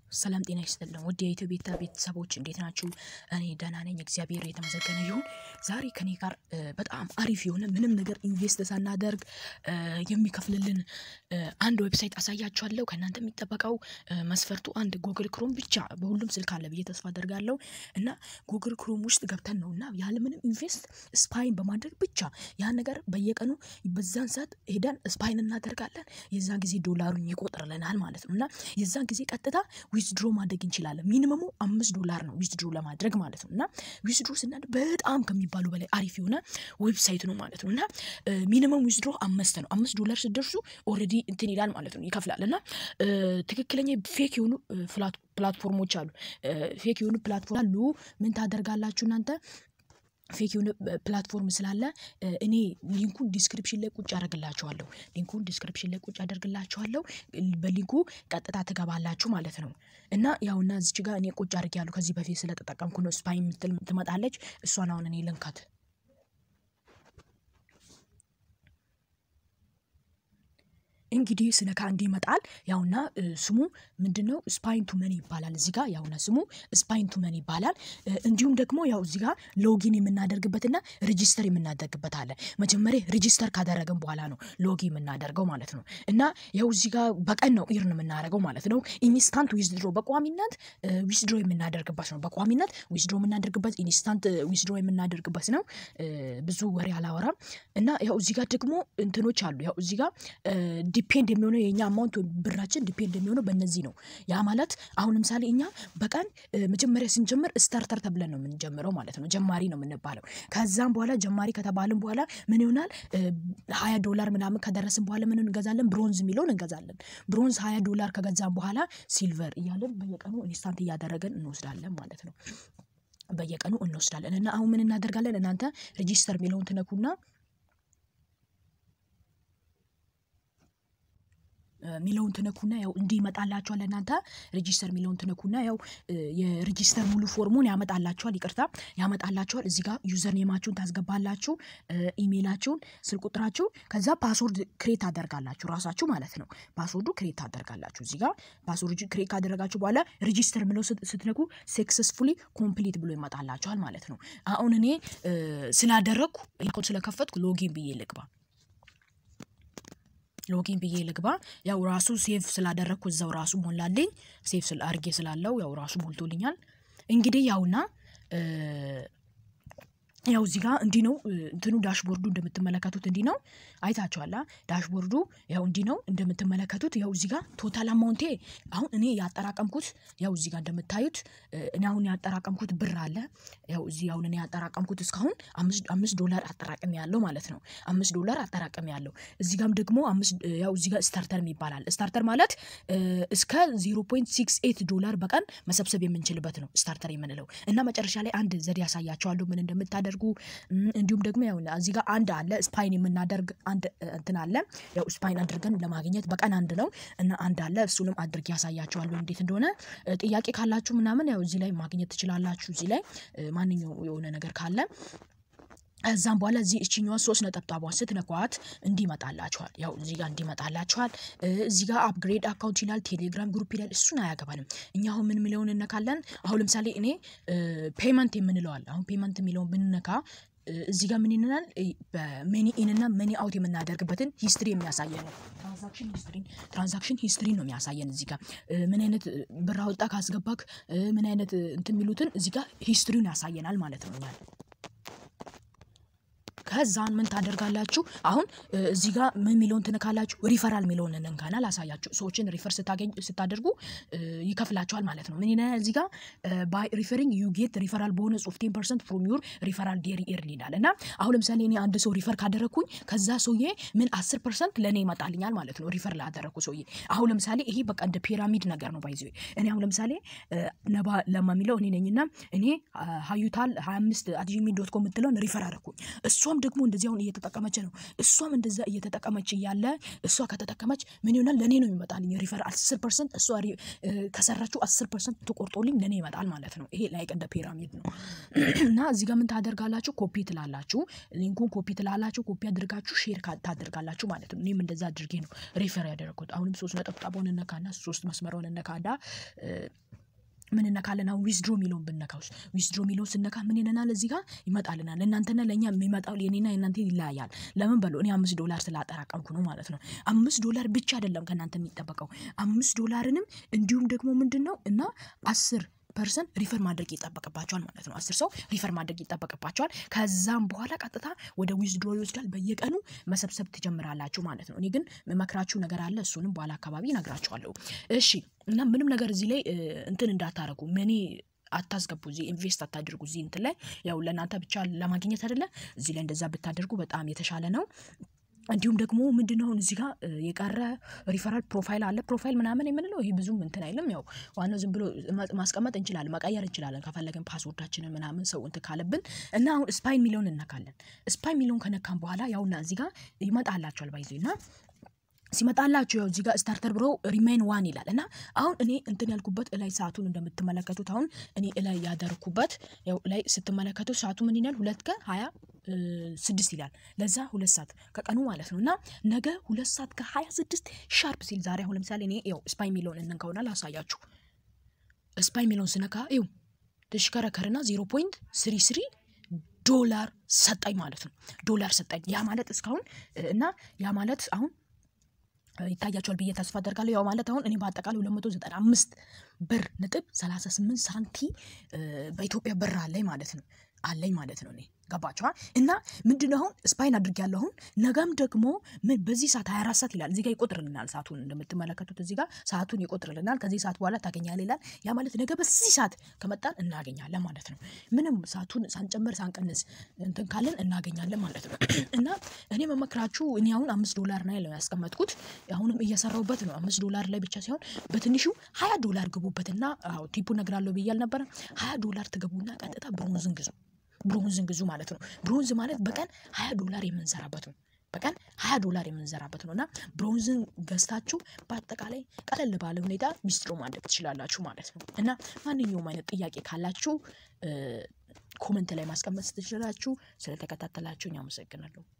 ሰላም ጤና ይስጥልን ውድ የኢትዮ ቤታ ቤተሰቦች እንዴት ናችሁ? እኔ ደህና ነኝ፣ እግዚአብሔር የተመሰገነ ይሁን። ዛሬ ከኔ ጋር በጣም አሪፍ የሆነ ምንም ነገር ኢንቨስት ሳናደርግ የሚከፍልልን አንድ ዌብሳይት አሳያችኋለሁ። ከእናንተ የሚጠበቀው መስፈርቱ አንድ ጉግል ክሮም ብቻ በሁሉም ስልክ አለ ብዬ ተስፋ አደርጋለሁ እና ጉግል ክሮም ውስጥ ገብተን ነው እና ያለምንም ኢንቨስት ስፓይን በማድረግ ብቻ ያን ነገር በየቀኑ በዛን ሰዓት ሄደን ስፓይን እናደርጋለን። የዛን ጊዜ ዶላሩን ይቆጥርልናል ማለት ነው እና የዛን ጊዜ ቀጥታ ዊዝድሮ ማድረግ እንችላለን። ሚኒመሙ አምስት ዶላር ነው ዊዝድሮ ለማድረግ ማለት ነው እና ዊዝድሮ ስናድ በጣም ከሚባሉ በላይ አሪፍ የሆነ ዌብሳይት ነው ማለት ነው እና ሚኒመም ዊዝድሮ አምስት ነው። አምስት ዶላር ስደርሱ ኦልሬዲ እንትን ይላል ማለት ነው ይከፍላል እና ትክክለኛ ፌክ የሆኑ ፕላትፎርሞች አሉ። ፌክ የሆኑ ፕላትፎርም አሉ። ምን ታደርጋላችሁ እናንተ ፌክ የሆነ ፕላትፎርም ስላለ እኔ ሊንኩን ዲስክሪፕሽን ላይ ቁጭ አደርግላችኋለሁ። ሊንኩን ዲስክሪፕሽን ላይ ቁጭ አደርግላችኋለሁ። በሊንኩ ቀጥታ ትገባላችሁ ማለት ነው እና ያውና እዚች ጋር እኔ ቁጭ አድርጌያለሁ ከዚህ በፊት ስለተጠቀምኩ ነው። ስፓይ የምትል ትመጣለች። እሷን አሁን እኔ ልንካት እንግዲህ ስነካ እንዲህ ይመጣል። ያውና ስሙ ምንድን ነው? ስፓይን ቱ መኒ ይባላል። እዚህ ጋር ያውና ስሙ ስፓይን ቱ መኒ ይባላል። እንዲሁም ደግሞ ያው እዚህ ጋር ሎጊን የምናደርግበትና ሬጂስተር የምናደርግበት አለ። መጀመሪያ ሬጂስተር ካደረግን በኋላ ነው ሎጊን የምናደርገው ማለት ነው እና ያው እዚህ ጋር በቀን ነው ኢርን የምናደርገው ማለት ነው። ኢንስታንት ዊዝድሮ በቋሚነት ዊዝድሮ የምናደርግበት ነው። በቋሚነት ዊዝድሮ የምናደርግበት ኢንስታንት ዊዝድሮ የምናደርግበት ነው። ብዙ ወሬ አላወራም እና ያው እዚህ ጋር ደግሞ እንትኖች አሉ። ያው እዚህ ጋር ዲፔንድ የሚሆነው የኛ አማውንት ብራችን ዲፔንድ የሚሆነው በእነዚህ ነው። ያ ማለት አሁን ለምሳሌ እኛ በቀን መጀመሪያ ስንጀምር ስታርተር ተብለን ነው የምንጀምረው ማለት ነው። ጀማሪ ነው የምንባለው። ከዛም በኋላ ጀማሪ ከተባልን በኋላ ምን ይሆናል? ሀያ ዶላር ምናምን ከደረስን በኋላ ምን እንገዛለን? ብሮንዝ የሚለውን እንገዛለን። ብሮንዝ ሀያ ዶላር ከገዛን በኋላ ሲልቨር እያለን በየቀኑ ኢንስታንት እያደረገን እንወስዳለን ማለት ነው። በየቀኑ እንወስዳለን እና አሁን ምን እናደርጋለን? እናንተ ሬጂስተር የሚለውን ትነኩና ሚለውን ትነኩና ያው እንዲህ ይመጣላችኋል። እናንተ ሬጂስተር ሚለውን ትነኩና ያው የሬጂስተር ሙሉ ፎርሙን ያመጣላችኋል። ይቅርታ ያመጣላችኋል። እዚህ ጋር ዩዘር ኔማችሁን ታስገባላችሁ፣ ኢሜይላችሁን፣ ስልክ ቁጥራችሁ፣ ከዛ ፓስወርድ ክሬት ታደርጋላችሁ ራሳችሁ ማለት ነው። ፓስወርዱ ክሬት ታደርጋላችሁ። እዚህ ጋር ፓስወርድ ክሬት ካደረጋችሁ በኋላ ሬጂስተር ሚለው ስትነኩ ሰክሰስፉሊ ኮምፕሊት ብሎ ይመጣላችኋል ማለት ነው። አሁን እኔ ስላደረግኩ ስለከፈትኩ ሎጊን ብዬ ልግባ ሎጊን ብዬ ልግባ። ያው ራሱ ሴቭ ስላደረግኩ እዛው ራሱ ሞላልኝ። ሴቭ አድርጌ ስላለው ያው ራሱ ሞልቶልኛል። እንግዲህ ያውና ያው እዚህ ጋር እንዲህ ነው እንትኑ ዳሽቦርዱ እንደምትመለከቱት እንዲህ ነው። አይታችኋላ ዳሽቦርዱ ያው እንዲህ ነው እንደምትመለከቱት። ያው እዚህ ጋር ቶታል አማውንቴ አሁን እኔ ያጠራቀምኩት ያው እዚህ ጋር እንደምታዩት እኔ አሁን ያጠራቀምኩት ብር አለ። ያው እዚህ አሁን እኔ ያጠራቀምኩት እስካሁን አምስት ዶላር አጠራቅም ያለው ማለት ነው። አምስት ዶላር አጠራቅም ያለው እዚህ ጋርም ደግሞ ያው እዚህ ጋር ስታርተር ይባላል። ስታርተር ማለት እስከ ዜሮ ፖይንት ሲክስ ኤት ዶላር በቀን መሰብሰብ የምንችልበት ነው ስታርተር የምንለው እና መጨረሻ ላይ አንድ ዘዴ ያሳያቸዋለሁ ምን እንደምታደርጉ እንዲሁም ደግሞ ያው እዚህ ጋር አንድ አለ ስፓይን የምናደርግ አንድ እንትን አለ። ያው ስፓይን አድርገን ለማግኘት በቀን አንድ ነው እና አንድ አለ እሱንም አድርጌ ያሳያቸዋለሁ እንዴት እንደሆነ። ጥያቄ ካላችሁ ምናምን ያው እዚህ ላይ ማግኘት ትችላላችሁ። እዚህ ላይ ማንኛው የሆነ ነገር ካለ ከዛም በኋላ እዚህ እችኛዋን ሶስት ነጠብጣቧን ስትነኳት እንዲመጣላችኋል። ያው እዚህ ጋር እንዲመጣላችኋል። እዚህ ጋር አፕግሬድ አካውንት ይላል፣ ቴሌግራም ግሩፕ ይላል። እሱን አያገባንም። እኛ አሁን ምን የሚለውን እነካለን። አሁን ለምሳሌ እኔ ፔመንት የምንለዋል አሁን ፔመንት የሚለውን ብንነካ እዚህ ጋር ምን ይልናል? በመኒ ኢን እና መኒ አውት የምናደርግበትን ሂስትሪ የሚያሳየን ነው። ትራንዛክሽን ሂስትሪን ትራንዛክሽን ሂስትሪን ነው የሚያሳየን። እዚህ ጋር ምን አይነት ብር አወጣ ካስገባክ ምን አይነት እንትን የሚሉትን እዚህ ጋር ሂስትሪውን ያሳየናል ማለት ነው። ከዛን ምን ታደርጋላችሁ? አሁን እዚህ ጋር ምን የሚለውን ትነካላችሁ? ሪፈራል የሚለውን እንንካና ላሳያችሁ። ሰዎችን ሪፈር ስታገኝ ስታደርጉ ይከፍላችኋል ማለት ነው። ምን ይላል እዚህ ጋር ባይ ሪፈሪንግ ዩ ጌት ሪፈራል በሆነ ጽሁፍ ቴን ፐርሰንት ፍሮም ዩር ሪፈራል ዴሪ ኤርን ይላል እና አሁን ለምሳሌ እኔ አንድ ሰው ሪፈር ካደረግኩኝ ከዛ ሰውዬ ምን አስር ፐርሰንት ለእኔ ይመጣልኛል ማለት ነው። ሪፈር ላደረግኩ ሰውዬ አሁን ለምሳሌ ይሄ በቃ እንደ ፒራሚድ ነገር ነው። ባይዘ እኔ አሁን ለምሳሌ ነባ ለማ የሚለው እኔ ነኝና እኔ ሀዩታል ሀያ አምስት አት ጂሜል ዶት ኮም የምትለውን ሪፈር አደረግኩኝ እሷም እሷም ደግሞ እንደዚህ አሁን እየተጠቀመች ነው። እሷም እንደዛ እየተጠቀመች እያለ እሷ ከተጠቀመች ምን ይሆናል? ለእኔ ነው ይመጣልኝ ሪፈር አስር ፐርሰንት እሷ ከሰራችው አስር ፐርሰንት ተቆርጦልኝ ለእኔ ይመጣል ማለት ነው። ይሄ ላይክ እንደ ፒራሚድ ነው እና እዚህ ጋር ምን ታደርጋላችሁ? ኮፒ ትላላችሁ፣ ሊንኩን ኮፒ ትላላችሁ፣ ኮፒ አድርጋችሁ ሼር ታደርጋላችሁ ማለት ነው። እኔም እንደዛ አድርጌ ነው ሪፈር ያደረግኩት። አሁንም ሶስት ነጠብጣቡን እነካና ሶስት መስመረውን እነካና ምን እነካለን? አሁን ዊዝድሮ የሚለውን ብነካው ዊዝድሮ የሚለውን ስነካ ምን ይለናል? እዚህ ጋር ይመጣልናል። እናንተና ለእኛ የሚመጣው የኔና የእናንተ ይለያያል። ለምን በሉ እኔ አምስት ዶላር ስላጠራቀምኩ ነው ማለት ነው። አምስት ዶላር ብቻ አይደለም ከእናንተ የሚጠበቀው አምስት ዶላርንም እንዲሁም ደግሞ ምንድን ነው እና አስር ፐርሰንት ሪፈር ማድረግ ይጠበቅባቸዋል ማለት ነው። አስር ሰው ሪፈር ማድረግ ይጠበቅባቸዋል። ከዛም በኋላ ቀጥታ ወደ ዊዝድሮ ይወስዳል። በየቀኑ መሰብሰብ ትጀምራላችሁ ማለት ነው። እኔ ግን መክራችሁ ነገር አለ። እሱንም በኋላ አካባቢ እነግራችኋለሁ። እሺ እና ምንም ነገር እዚህ ላይ እንትን እንዳታረጉ መኒ አታስገቡ እዚህ ኢንቨስት አታድርጉ። እዚህ እንትን ላይ ያው ለእናንተ ብቻ ለማግኘት አይደለ። እዚህ ላይ እንደዛ ብታደርጉ በጣም የተሻለ ነው። እንዲሁም ደግሞ ምንድነው አሁን እዚህ ጋር የቀረ ሪፈራል ፕሮፋይል አለ። ፕሮፋይል ምናምን የምንለው ይሄ ብዙም እንትን አይልም። ያው ዋናው ዝም ብሎ ማስቀመጥ እንችላለን፣ መቀየር እንችላለን ከፈለግን ፓስወርዳችንን ምናምን ሰው እንትን ካለብን እና አሁን ስፓይ የሚለውን እነካለን። ስፓይ የሚለውን ከነካን በኋላ ያውና እዚህ ጋር ይመጣላቸዋል ባይዞ እና ሲመጣላችሁ ያው እዚህ ጋር ስታርተር ብሮ ሪሜን ዋን ይላል እና አሁን እኔ እንትን ያልኩበት እላይ ሰዓቱን እንደምትመለከቱት አሁን እኔ እላይ ያደርኩበት ያው ላይ ስትመለከቱት ሰዓቱ ምን ይላል? ሁለት ከሀያ ስድስት ይላል። ለዛ ሁለት ሰዓት ከቀኑ ማለት ነው እና ነገ ሁለት ሰዓት ከሀያ ስድስት ሻርፕ ሲል ዛሬ አሁን ለምሳሌ እኔ ያው ስፓይ የሚለውን እንንካውና ላሳያችሁ። ስፓይ የሚለውን ስነካ ይው ተሽከረከርና ዜሮ ፖይንት ስሪ ስሪ ዶላር ሰጠኝ ማለት ነው። ዶላር ሰጠኝ። ያ ማለት እስካሁን እና ያ ማለት አሁን ይታያቸዋል ብዬ ተስፋ አደርጋለሁ። ያው ማለት አሁን እኔ በአጠቃላይ ሁለት መቶ ዘጠና አምስት ብር ነጥብ ሰላሳ ስምንት ሳንቲ በኢትዮጵያ ብር አለኝ ማለት ነው አለኝ ማለት ነው። እኔ ገባችኋል? እና ምንድን አሁን ስፓይን አድርጌያለሁ። አሁን ነገም ደግሞ ምን በዚህ ሰዓት 24 ሰዓት ይላል እዚህ ጋር ይቆጥርልናል። ሰዓቱን እንደምትመለከቱት እዚህ ጋር ሰዓቱን ይቆጥርልናል። ከዚህ ሰዓት በኋላ ታገኛለህ ይላል። ያ ማለት ነገ በዚህ ሰዓት ከመጣን እናገኛለን ማለት ነው። ምንም ሰዓቱን ሳንጨምር ሳንቀንስ እንትን ካለን እናገኛለን ማለት ነው። እና እኔ መመክራችሁ እኔ አሁን አምስት ዶላር ነው ያለው ያስቀመጥኩት አሁንም እየሰራሁበት ነው። አምስት ዶላር ላይ ብቻ ሳይሆን በትንሹ ሀያ ዶላር ግቡበትና ቲፑ እነግራለሁ ብዬ አልነበረ? ሀያ ዶላር ትገቡና ቀጥታ ብሮንዝን ግዙ ብሮንዝን ግዙ ማለት ነው። ብሮንዝ ማለት በቀን ሀያ ዶላር የምንሰራበት ነው። በቀን ሀያ ዶላር የምንሰራበት ነው እና ብሮንዝን ገዝታችሁ በአጠቃላይ ቀለል ባለ ሁኔታ ሚስጥሮ ማድረግ ትችላላችሁ ማለት ነው። እና ማንኛውም አይነት ጥያቄ ካላችሁ ኮመንት ላይ ማስቀመጥ ትችላላችሁ። ስለተከታተላችሁኝ አመሰግናለሁ።